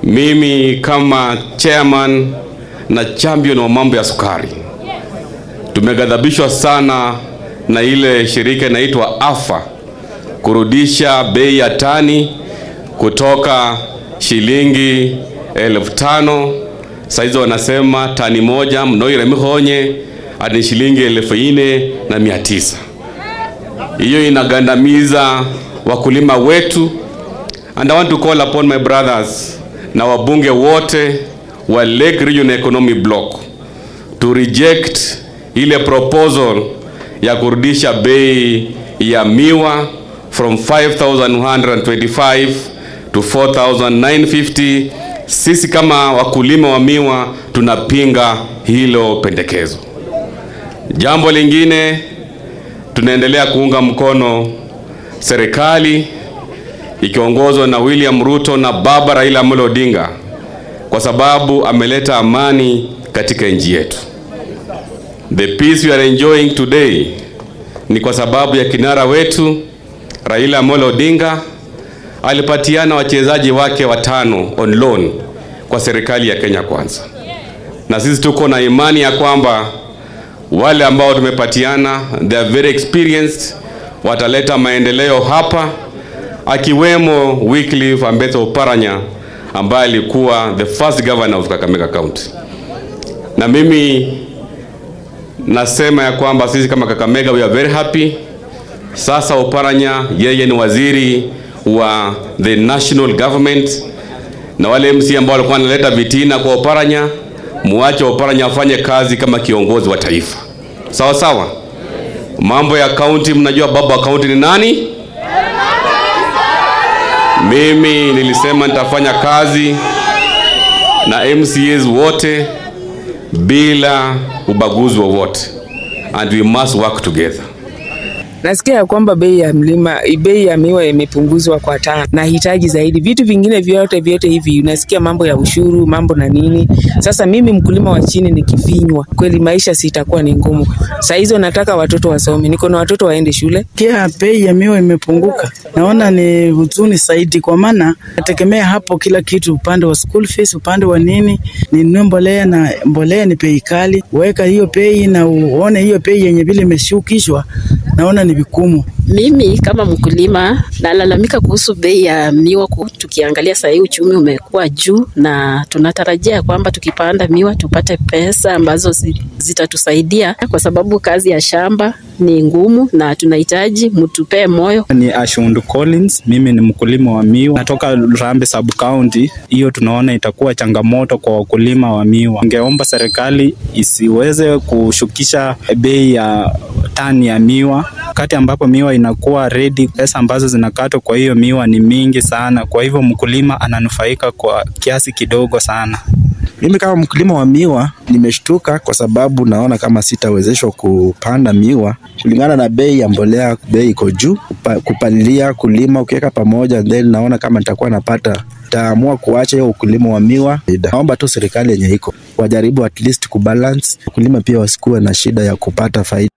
Mimi kama chairman na champion wa mambo ya sukari, tumeghadhabishwa sana na ile shirika inaitwa AFA kurudisha bei ya tani kutoka shilingi elfu tano saizi wanasema tani moja mnoire mihonye hadi shilingi elfu ine na mia tisa. Hiyo inagandamiza wakulima wetu, and I want to call upon my brothers na wabunge wote wa Lake Region Economic Block to reject ile proposal ya kurudisha bei ya miwa from 5125 to 4950. Sisi kama wakulima wa miwa tunapinga hilo pendekezo. Jambo lingine, tunaendelea kuunga mkono serikali ikiongozwa na William Ruto na baba Raila Amolo Odinga kwa sababu ameleta amani katika nchi yetu. The peace we are enjoying today ni kwa sababu ya kinara wetu Raila Amolo Odinga alipatiana wachezaji wake watano on loan kwa serikali ya Kenya Kwanza, na sisi tuko na imani ya kwamba wale ambao tumepatiana they are very experienced, wataleta maendeleo hapa, akiwemo Wycliffe Ambetsa Oparanya ambaye alikuwa the first governor of Kakamega County. Na mimi nasema ya kwamba sisi kama Kakamega we are very happy. Sasa Oparanya yeye ni waziri wa the national government, na wale MC ambao walikuwa wanaleta vitina kwa Oparanya, muache Oparanya afanye kazi kama kiongozi wa taifa, sawa sawa. Mambo ya kaunti, mnajua baba wa kaunti ni nani? Mimi nilisema nitafanya kazi na MCAs wote bila ubaguzi wowote, and we must work together. Nasikia ya kwamba bei ya mlima, bei ya miwa imepunguzwa kwa tano. Nahitaji zaidi vitu vingine vyote vyote hivi, unasikia mambo ya ushuru, mambo na nini. Sasa mimi mkulima wa chini nikifinywa, kweli maisha sitakuwa ni ngumu. Saa hizo nataka watoto wasome, niko na watoto waende shule. Kia bei ya miwa imepunguka, naona ni huzuni zaidi, kwa maana nategemea hapo kila kitu, upande wa school fees, upande wa nini, ninunue mbolea na mbolea ni bei kali. Weka hiyo bei na uone hiyo bei yenye vile imeshukishwa, naona ni vigumu. Mimi kama mkulima nalalamika kuhusu bei ya miwa. ku- Tukiangalia saa hii uchumi umekuwa juu, na tunatarajia kwamba tukipanda miwa tupate pesa ambazo zi- zitatusaidia, kwa sababu kazi ya shamba ni ngumu na tunahitaji mtupee moyo. Ni Ashund Collins, mimi ni mkulima wa miwa, natoka Rambe sub county. Hiyo tunaona itakuwa changamoto kwa wakulima wa miwa. Ningeomba serikali isiweze kushukisha bei ya tani ya miwa wakati ambapo miwa inakuwa ready. Pesa ambazo zinakatwa kwa hiyo miwa ni mingi sana, kwa hivyo mkulima ananufaika kwa kiasi kidogo sana. Mimi kama mkulima wa miwa nimeshtuka kwa sababu naona kama sitawezeshwa kupanda miwa kulingana na bei ya mbolea. Bei iko juu, kupa, kupalilia, kulima, ukiweka pamoja, then naona kama nitakuwa napata taamua kuacha hiyo ukulima wa miwa. Naomba tu serikali yenye iko wajaribu at least kubalance, wakulima pia wasikuwe na shida ya kupata faida.